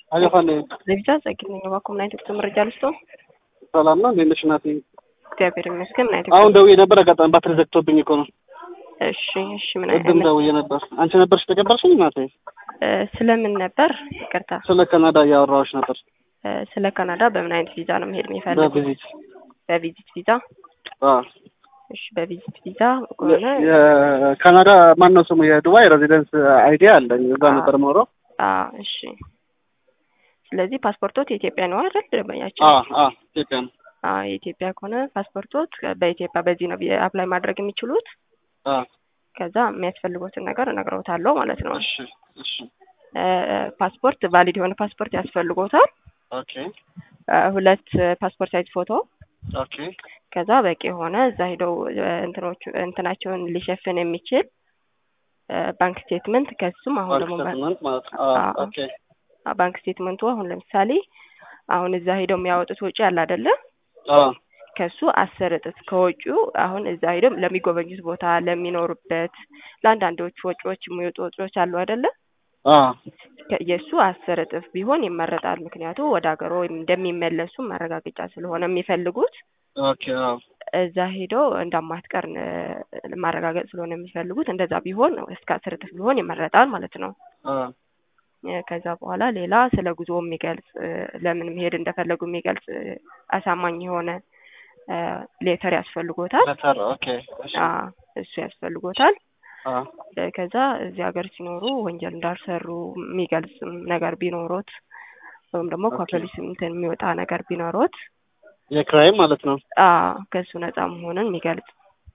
አገፋለ ለቪዛ ጸግኝ ነኝ። እባክዎ ምን አይነት መረጃ ልስጦ? ሰላም ነው። እንዴት ነሽ እናቴ? እግዚአብሔር ይመስገን። ምን አይነት አሁን ደውዬ ነበር። አጋጣሚ ባትሪ ዘግቶብኝ እኮ ነው። እሺ፣ እሺ። ምን ቅድም አይነት ደውዬ ነበር። አንቺ ነበርሽ ተቀበልሽኝ እናቴ? እ፣ ስለምን ነበር? ይቅርታ። ስለ ካናዳ እያወራሁሽ ነበር። እ፣ ስለ ካናዳ በምን አይነት ቪዛ ነው መሄድ የሚፈልጉት? በቪዚት በቪዚት ቪዛ። አዎ። እሺ፣ በቪዚት ቪዛ ከሆነ የካናዳ ማን ነው ስሙ? የዱባይ ሬዚደንስ አይዲያ አለኝ። እዛ ነበር የማወራው። አ፣ እሺ። ስለዚህ ፓስፖርቶት የኢትዮጵያ ነው አይደል? ደንበኛችን አዎ፣ አዎ። ኢትዮጵያ ነው። አ፣ የኢትዮጵያ ከሆነ ፓስፖርቶት በኢትዮጵያ በዚህ ነው አፕላይ ማድረግ የሚችሉት። አዎ። ከዛ የሚያስፈልጉትን ነገር እነግረውታለሁ ማለት ነው። እሺ፣ እሺ። እ፣ ፓስፖርት ቫሊድ የሆነ ፓስፖርት ያስፈልጎታል። ኦኬ፣ እ፣ ሁለት ፓስፖርት ሳይዝ ፎቶ ኦኬ። ከዛ በቂ የሆነ እዛ ሄደው እ፣ እንትኖቹ እንትናቸውን ሊሸፍን የሚችል እ፣ ባንክ ስቴትመንት ከሱም አሁን ደግሞ በ- ስቴትመንት ማለት ነው። አዎ፣ አዎ። ኦኬ። አ፣ ባንክ ስቴትመንቱ አሁን ለምሳሌ አሁን እዛ ሄደው የሚያወጡት ወጪ አለ አይደለ? አዎ፣ ከሱ አስር እጥፍ ከወጪው አሁን እዛ ሄደው ለሚጎበኙት ቦታ ለሚኖሩበት ለአንዳንዶቹ ወጪዎች የሚወጡ ወጪዎች አሉ አይደለ? አዎ። ከ- የእሱ አስር እጥፍ ቢሆን ይመረጣል። ምክንያቱ ወደ ሀገሮ ወይም እንደሚመለሱ ማረጋገጫ ስለሆነ የሚፈልጉት ኦኬ፣ አዎ። እዛ ሄደው እንደማትቀር እ፣ ማረጋገጥ ስለሆነ የሚፈልጉት እንደዛ ቢሆን እስከ አስር እጥፍ ቢሆን ይመረጣል ማለት ነው። አዎ። እ፣ ከዛ በኋላ ሌላ ስለ ጉዞ የሚገልጽ እ፣ ለምን መሄድ እንደፈለጉ የሚገልጽ እ፣ አሳማኝ የሆነ እ፣ ሌተር ያስፈልጎታል። ለተር ኦኬ። እሺ። አ፣ እሱ ያስፈልጎታል። አዎ። እ፣ ከዛ እዚህ ሀገር ሲኖሩ ወንጀል እንዳልሰሩ የሚገልጽ ነገር ቢኖሮት ወይም ደግሞ ኦኬ። ከፖሊስ እንትን የሚወጣ ነገር ቢኖሮት የክራይም ማለት ነው። አ፣ ከእሱ ነፃ መሆንን የሚገልጽ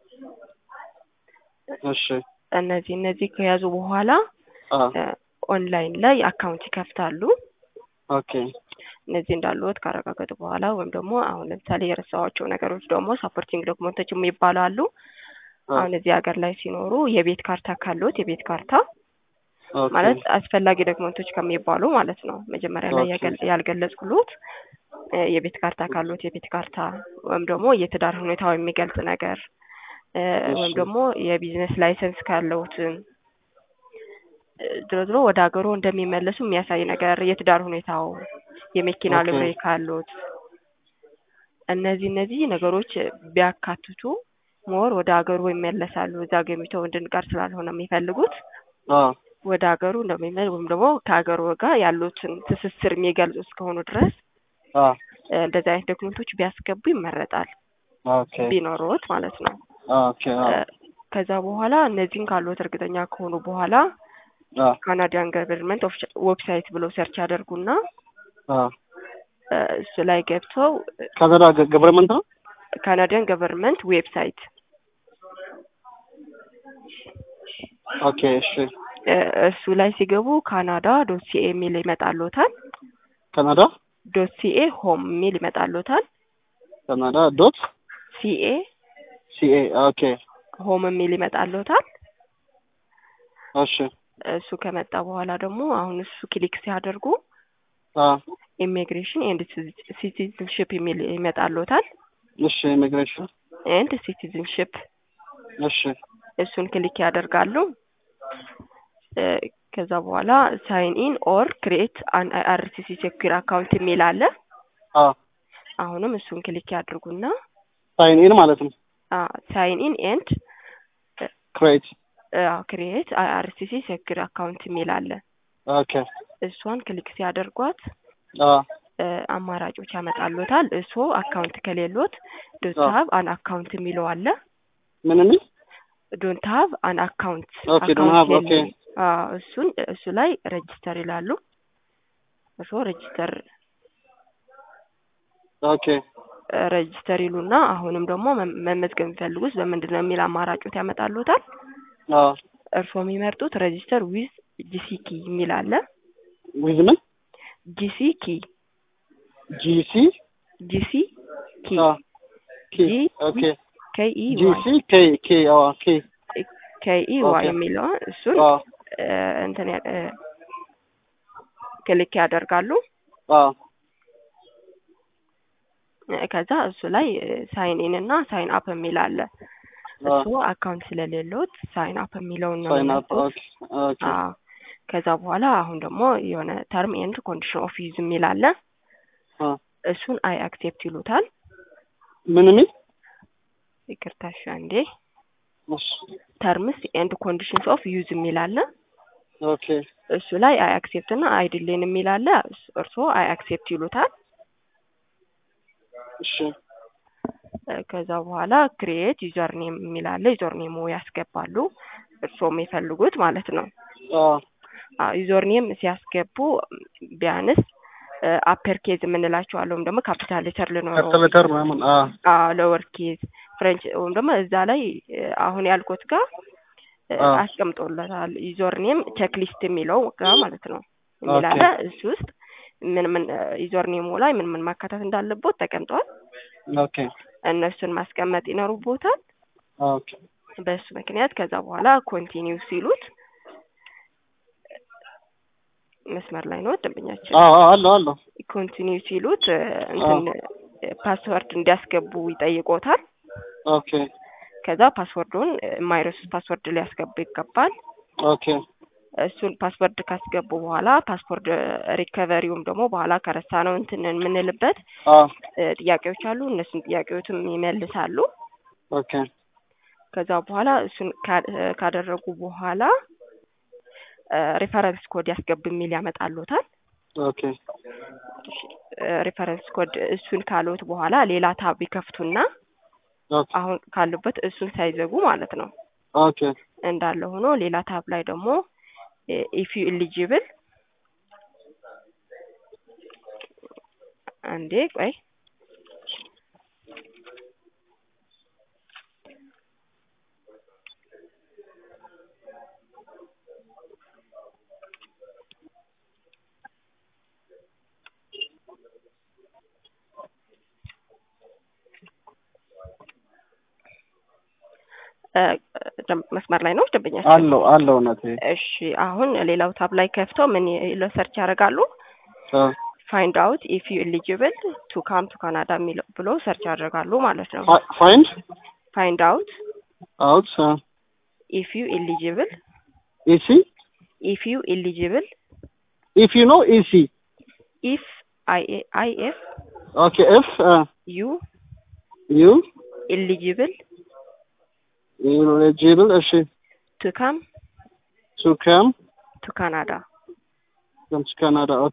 እሺ። እነዚህ እነዚህ ከያዙ በኋላ አዎ። እ፣ ኦንላይን ላይ አካውንት ይከፍታሉ። ኦኬ። እነዚህ እንዳሉት ካረጋገጡ በኋላ ወይም ደግሞ አሁን ለምሳሌ የረሳኋቸው ነገሮች ደግሞ ሳፖርቲንግ ዶክመንቶች የሚባሉ አሉ። አሁን እዚህ ሀገር ላይ ሲኖሩ የቤት ካርታ ካሉት የቤት ካርታ ኦኬ። ማለት አስፈላጊ ዶክመንቶች ከሚባሉ ማለት ነው። መጀመሪያ ላይ ኦኬ። ያገል- ያልገለጽኩሎት እ፣ የቤት ካርታ ካሉት የቤት ካርታ ወይም ደግሞ የትዳር ሁኔታው የሚገልጽ ነገር እ፣ ወይም እሺ። ደግሞ የቢዝነስ ላይሰንስ ካለውትን እ፣ ድሮ ድሮ ወደ ሀገሩ እንደሚመለሱ የሚያሳይ ነገር የትዳር ሁኔታው የመኪና ኦኬ። ልብሬ ካሉት እነዚህ እነዚህ ነገሮች ቢያካትቱ ሞር ወደ ሀገሩ ይመለሳሉ። እዛ ገሚተው እንድንቀር ስላልሆነ የሚፈልጉት አዎ። ወደ ሀገሩ እንደሚመል ወይም ደግሞ ከሀገሩ ጋር ያሉትን ትስስር የሚገልጹ እስከሆኑ ድረስ አዎ። እ፣ እንደዚህ አይነት ዶክመንቶች ቢያስገቡ ይመረጣል፣ ኦኬ። ቢኖሩት ማለት ነው። ኦኬ። አዎ። እ፣ ከዛ በኋላ እነዚህን ካሉት እርግጠኛ ከሆኑ በኋላ አዎ። ካናዲያን ገቨርንመንት ዌብሳይት ብሎ ሰርች ያደርጉና አዎ። እ፣ እሱ ላይ ገብተው ካናዳ ገቨርንመንት ነው። ካናዲያን ገቨርንመንት ዌብሳይት ኦኬ። እሺ። እ፣ እሱ ላይ ሲገቡ ካናዳ ዶት ሲኤ የሚል ይመጣልዎታል። ካናዳ ዶት ሲኤ ሆም የሚል ይመጣልዎታል። ካናዳ ዶት ሲኤ ሲኤ ኦኬ። ሆም የሚል ይመጣልዎታል። እሺ። እሱ ከመጣ በኋላ ደግሞ አሁን እሱ ክሊክ ሲያደርጉ አዎ። ኢሚግሬሽን ኤንድ ሲቲዝንሽፕ የሚል ይመጣልዎታል። እሺ። ኢሚግሬሽን ኤንድ ሲቲዝንሽፕ እሺ። እሱን ክሊክ ያደርጋሉ። እ፣ ከዛ በኋላ ሳይን ኢን ኦር ክሬት አን አይአርሲሲ ሴኩር አካውንት የሚል አለ። አዎ። አሁንም እሱን ክሊክ ያድርጉና ሳይን ኢን ማለት ነው። ሳይን ኢን ኤንድ ክሬት ክሬት አይአርሲሲ ሴኩር አካውንት የሚል አለ። ኦኬ። እሷን ክሊክ ሲያደርጓት አዎ። እ፣ አማራጮች ያመጣሉታል። እሱ አካውንት ከሌሎት ዶንት አዎ። ሀቭ አን አካውንት የሚለው አለ። ምን የሚል ዶንት ሀቭ አን አካውንት ኦኬ፣ don't have፣ ኦኬ። እሱን እሱ ላይ ሬጅስተር ይላሉ። እሱ ሬጅስተር ኦኬ። ሬጅስተር ይሉና አሁንም ደግሞ መ- መመዝገብ የሚፈልጉት በምንድን ነው የሚል አማራጮት ያመጣሉታል። አዎ። እርስዎ የሚመርጡት ሬጅስተር ዊዝ ጂሲኪ የሚል አለ። ዊዝ ምን ጂሲኪ ጂሲ ጂሲ ኪ አዎ። ኬ ጂ ኦኬ። ከኢ ዋይ ጂሲ ኬ ኬ አዎ ኬ ከኢ ዋይ ኦኬ። የሚለውን እሱን አዎ። እ፣ እንትን ያ- እ፣ ክሊክ ያደርጋሉ። አዎ። ከዛ እሱ ላይ ሳይን ኢን እና ሳይን አፕ የሚል አለ። እሱ አካውንት ስለሌሎት ሳይን አፕ የሚለውን ነው ሳይን አፕ የሚመርጡት። ኦኬ ኦኬ አዎ። ከዛ በኋላ አሁን ደግሞ የሆነ ተርም ኤንድ ኮንዲሽን ኦፍ ዩዝ የሚል አለ። አ እሱን አይ አክሴፕት ይሉታል። ምን የሚል ይቅርታ እሺ አንዴ እሺ ተርምስ ኤንድ ኮንዲሽንስ ኦፍ ዩዝ የሚል አለ። ኦኬ እሱ ላይ አይ አክሴፕት እና አይ ዲሌን የሚል አለ። እስ- እርስዎ አይ አክሴፕት ይሉታል። እሺ እ፣ ከዛ በኋላ ክሪኤት ዩዘር ኔም የሚል አለ። ዩዘር ኔሙ ያስገባሉ እርስዎ የሚፈልጉት ማለት ነው። አ ዩዘር ኔም ሲያስገቡ ቢያንስ አፐር ኬዝ የምንላቸው አለ ወይም ደግሞ ካፒታል ሌተር ልኖረው ካርተሌተር ምናምን አ ለወር ኬዝ ፍሬንች ወይም ደግሞ እዛ ላይ እ፣ አሁን ያልኩት ጋር እ፣ አ አስቀምጦለታል። ዩዘር ኔም ቼክሊስት የሚለው ጋር ማለት ነው የሚል ኦኬ አለ። እሱ ውስጥ ምን ምን ዩዘር ኔሙ ላይ ምን ምን ማካተት እንዳለቦት ተቀምጧል። ኦኬ እነሱን ማስቀመጥ ይኖሩቦታል። ኦኬ በሱ ምክንያት ከዛ በኋላ ኮንቲኒው ሲሉት መስመር ላይ ነው ደንበኛችን። አ አ አለው አለው ኮንቲኒው ሲሉት እ፣ እንትን ፓስወርድ እንዲያስገቡ ይጠይቆታል። ኦኬ ከዛ ፓስወርዱን እ፣ የማይረሱት ፓስወርድ ሊያስገቡ ይገባል። ኦኬ እሱን ፓስወርድ ካስገቡ በኋላ ፓስወርድ ሪከቨሪውም ደግሞ በኋላ ከረሳ ነው እንትን የምንልበት አ እ፣ ጥያቄዎች አሉ። እነሱን ጥያቄዎችም ይመልሳሉ። ኦኬ ከዛ በኋላ እሱን ካ- እ፣ ካደረጉ በኋላ ሪፈረንስ ኮድ ያስገቡ የሚል ያመጣሉታል። ኦኬ ሪፈረንስ ኮድ እሱን ካሉት በኋላ ሌላ ታብ ይከፍቱና ኦኬ አሁን ካሉበት እሱን ሳይዘጉ ማለት ነው ኦኬ እንዳለ ሆኖ ሌላ ታብ ላይ ደግሞ ኢፍ ዩ ኢሊጂብል አንዴ ቆይ እ፣ ደም- መስመር ላይ ነው ደንበኛችን። አለው አለው እውነቴ እሺ አሁን ሌላው ታብ ላይ ከፍተው ምን ይለው ሰርች ያደርጋሉ አ ፋይንድ አውት ኢፍ ዩ ኤሊጂብል ቱ ካም ቱ ካናዳ የሚለው ብሎ ሰርች ያደርጋሉ ማለት ነው። ፋ- ፋይንድ ፋይንድ አውት አውት አ ኢፍ ዩ ኤሊጂብል ኢሲ ኢፍ ዩ ኤሊጂብል ኢፍ ዩ ኖ ኢሲ ኢፍ አይ አይ ኤፍ ኦኬ ኤፍ አ ዩ ዩ ኤሊጂብል ኤሊጂብል እሺ ቱ ካም ቱ ካም ቱ ካናዳ from ካናዳ ኦኬ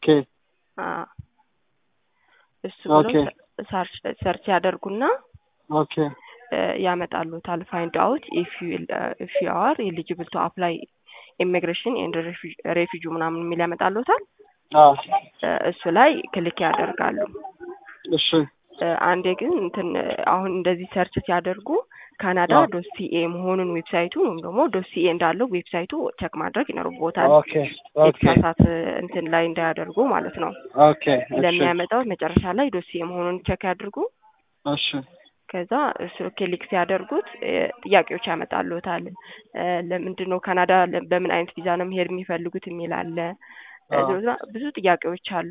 እሱ ብሎ ኦኬ ሰርች ሰርች ያደርጉና ኦኬ እ፣ ያመጣሉታል ፋይንድ አውት ኢፍ ዩ ኢፍ ዩ አር ኤሊጂብል ቱ አፕላይ ኢሚግሬሽን ኤንድ ሬፊጂ ምናምን የሚል ያመጣሉታል። አ እ፣ እሱ ላይ ክሊክ ያደርጋሉ። እሺ እ፣ አንዴ ግን እንትን እ፣ አሁን እንደዚህ ሰርች ሲያደርጉ ካናዳ አዎ። ዶት ሲኤ መሆኑን ዌብሳይቱ ወይም ደግሞ ዶት ሲኤ እንዳለው ዌብሳይቱ ቸክ ማድረግ ይኖርቦታል። ኦኬ ኦኬ የተሳሳት እንትን ላይ እንዳያደርጉ ማለት ነው። ኦኬ እሺ ለሚያመጣው መጨረሻ ላይ ዶት ሲኤ መሆኑን ቸክ ያድርጉ። እሺ ከዛ እሱ ክሊክ ሲያደርጉት እ፣ ጥያቄዎች ያመጣሉታል። እ፣ ለምንድን ነው ካናዳ ለ- በምን አይነት ቪዛ ነው መሄድ የሚፈልጉት የሚል አለ። እ፣ አዎ። ብዙ ጥያቄዎች አሉ።